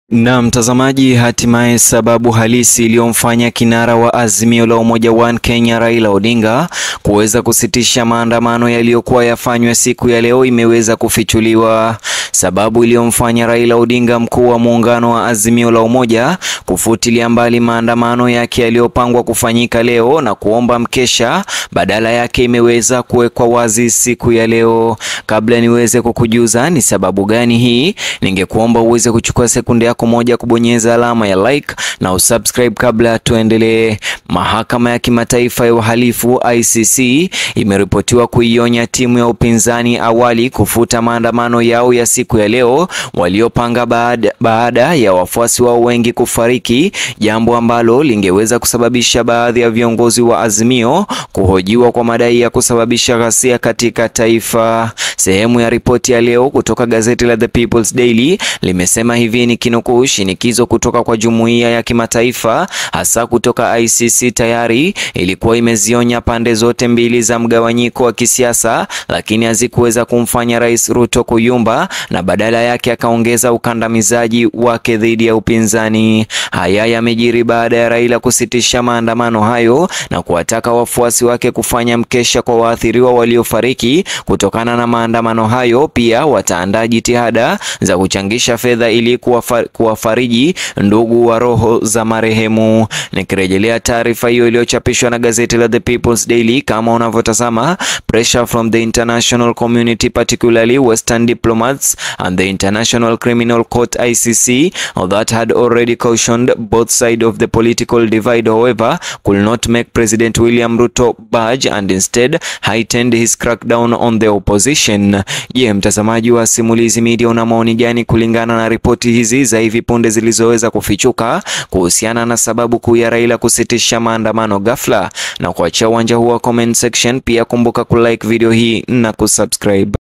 Na mtazamaji, hatimaye sababu halisi iliyomfanya kinara wa Azimio la Umoja One Kenya Raila Odinga kuweza kusitisha maandamano yaliyokuwa yafanywe siku ya leo imeweza kufichuliwa. Sababu iliyomfanya Raila Odinga, mkuu wa muungano wa Azimio la Umoja, kufutilia mbali maandamano yake yaliyopangwa kufanyika leo na kuomba mkesha badala yake imeweza kuwekwa wazi siku ya leo. Kabla niweze kukujuza ni sababu gani hii, ningekuomba uweze kuchukua sekunde yako moja kubonyeza alama ya like na usubscribe kabla tuendelee. Mahakama ya Kimataifa ya Uhalifu ICC imeripotiwa kuionya timu ya upinzani awali kufuta maandamano yao ya siku ya leo waliopanga baada, baada ya wafuasi wao wengi kufariki, jambo ambalo lingeweza kusababisha baadhi ya viongozi wa Azimio kuhojiwa kwa madai ya kusababisha ghasia katika taifa. Sehemu ya ripoti ya leo kutoka gazeti la The People's Daily limesema hivi ni kinukuu, shinikizo kutoka kwa jumuiya ya kimataifa hasa kutoka ICC tayari ilikuwa imezionya pande zote mbili za mgawanyiko wa kisiasa, lakini hazikuweza kumfanya Rais Ruto kuyumba na badala yake akaongeza ukandamizaji wake dhidi ya upinzani. Haya yamejiri baada ya Raila kusitisha maandamano hayo na kuwataka wafuasi wake kufanya mkesha kwa waathiriwa waliofariki kutokana na maandamano hayo. Pia wataandaa jitihada za kuchangisha fedha ili kuwafariji ndugu wa roho za marehemu. Nikirejelea taarifa hiyo iliyochapishwa na gazeti la The People's Daily, kama unavyotazama, pressure from the international community particularly western diplomats and the International Criminal Court ICC that had already cautioned both sides of the political divide however could not make President William Ruto budge and instead heightened his crackdown on the opposition. Je, mtazamaji wa Simulizi Media una maoni gani kulingana na ripoti hizi za hivi punde zilizoweza kufichuka kuhusiana na sababu kuu ya Raila kusitisha maandamano ghafla? Na kuachia uwanja huu wa comment section, pia kumbuka kulike video hii na kusubscribe.